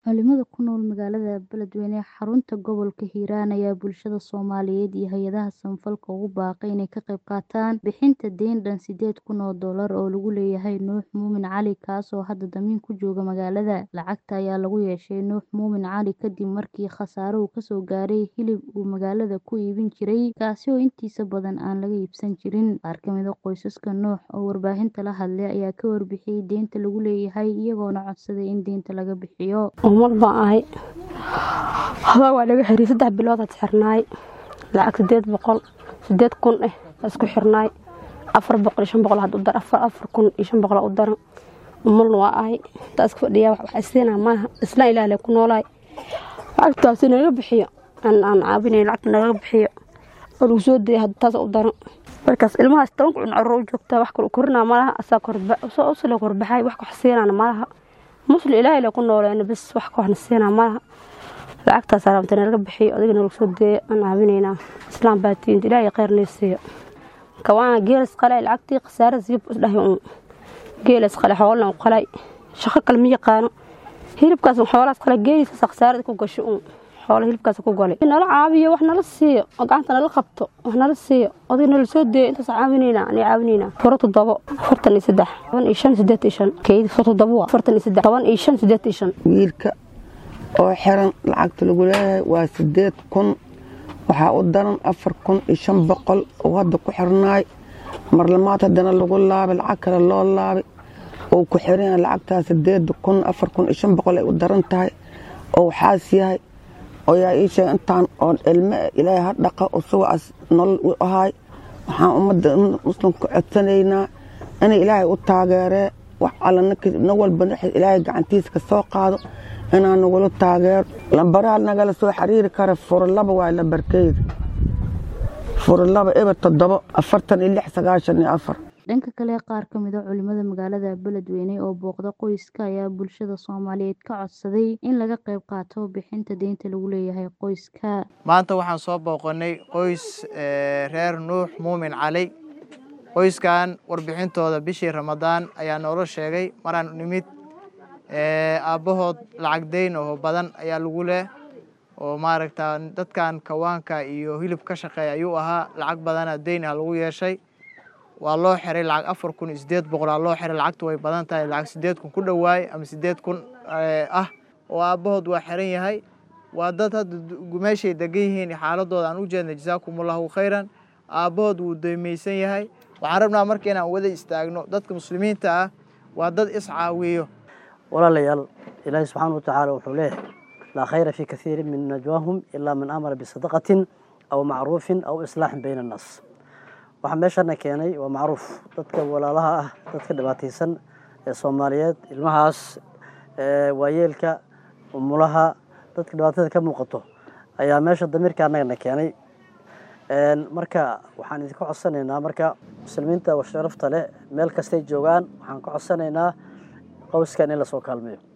Culimada ku nool magaalada Beledweyne ee xarunta gobolka Hiiraan ayaa bulshada Soomaaliyeed iyo hay'adaha samafalka ugu baaqay inay ka qayb qaataan bixinta deyn dhan sideed kun oo doolar oo lagu leeyahay Nuux Muumin Cali kaas oo hadda damiin ku jooga magaalada. Lacagta ayaa lagu yeeshay Nuux Muumin Cali kadib markii khasaare uu ka soo gaaray hilib uu magaalada ku iibin jiray kaasi oo intiisa badan aan laga iibsan jirin. Qaar ka mid ah qoysaska Nuux oo warbaahinta la hadlay ayaa ka warbixiyay deynta lagu leeyahay iyagoona codsaday in deynta laga bixiyo. Ummad baan ahay hadaa waa laga xiriir saddex bilood aad xirnaay lacag sideed boqol sideed kun eh isku xirnaay afar boqol iyo shan boqol had u dar afar afar kun iyo shan boqol u daran ummadna waa ahay intaa iska fadhiyaa wax isiinaa maaha isla ilaah lee ku noolaay lacagtaasi naga bixiyo aan aan caabinayn lacagta naga bixiyo oo lagu soo dayay hadda taas u daran markaas ilmahaas toban kun carruur u joogtaa wax kale u korinaa malaha asaa korba soo usla korbaxay wax wax siinaana malaha muslim ilaahay lee ku nooleena bas wax ka waxna siinaa malaha lacagtaas rabta naga bixiyo adigana lagu soo deeyo aan caabinaynaa islaam baa tiinta ilaahay khayr nee siiyo kawaana geelas qalay lacagtii khasaare siib isdhahay uun geelas qalay xoolna u qalay shaqo kale ma yaqaano hilibkaas xoolahaas qalay geelisaas khasaarada ku gasho uun xoolo hilibkaas ku golay nala caabiyo wax nala siiyo oo gacanta nala qabto wax nala siiyo adiga nala soo deeyo intaas caawinaynaa ani caawinaynaa furo toddobo afartan iyo saddex toban iyo shan sideed iyo shan keyd furo toddobo waa afartan iyo saddex toban iyo shan sideed iyo shan wiilka oo xiran lacagta lagu leeyahay waa sideed kun waxaa u daran afar kun iyo shan boqol oo hadda ku xirnaay marlamaad haddana lagu laabay lacag kale loo laabay oo ku xiran lacagtaas sideed kun afar kun iyo shan boqol ay u daran tahay oo waxaas yahay oo yaa ii sheegay intaan oon ilme ilaahay ha dhaqa usugaas nolol u ahay waxaan ummadda muslimka codsanaynaa inay ilaahay u taageeree wax alla na walba ilaahay gacantiisa ka soo qaado inaan nagula taageero lambaraha nagala soo xiriiri kara furalaba waa lambarkeyda furalaba eber toddobo afartan iyo lix sagaashan iyo afar dhanka kale qaar ka mid a culimada magaalada beledweyne oo booqda qoyska ayaa bulshada soomaaliyeed ka codsaday in laga qayb qaato bixinta deynta lagu leeyahay qoyska maanta waxaan soo booqanay qoys reer nuux muumin cali qoyskan warbixintooda bishii ramadaan ayaa noola sheegay maraan nimid aabbahood lacag deyn oo badan ayaa lagu leh oo maaragta dadkan kawaanka iyo hilib ka shaqeeya ayuu ahaa lacag badana deyn ah lagu yeeshay waa loo xiray lacag afar kun iyo sideed boqol aa loo xiray lacagtu way badan tahay lacag sideed kun ku dhowaay ama sideed kun ah oo aabbahood waa xiran yahay waa dad hadda meeshay degan yihiin xaaladooda aan u jeednay jasaakumullahu khayran aabbahood wuu deymaysan yahay waxaan rabnaa marka inaan wada istaagno dadka muslimiinta ah waa dad iscaawiyo walaalayaal ilaahi subxaana wa tacaala wuxuu leeyahay laa khayra fii kaiirin min najwaahum ilaa man amara bisadaqatin aw macruufin aw islaaxin bayna annaas waxaa meeshana keenay waa macruuf dadka walaalaha ah dadka dhibaataysan ee soomaaliyeed ilmahaas waayeelka umulaha dadka dhibaatada ka muuqato ayaa meesha damiirka annagana keenay marka waxaan idinka codsanaynaa marka muslimiinta sharafta leh meel kastay joogaan waxaan ka codsanaynaa qowskan in lasoo kaalmeeyo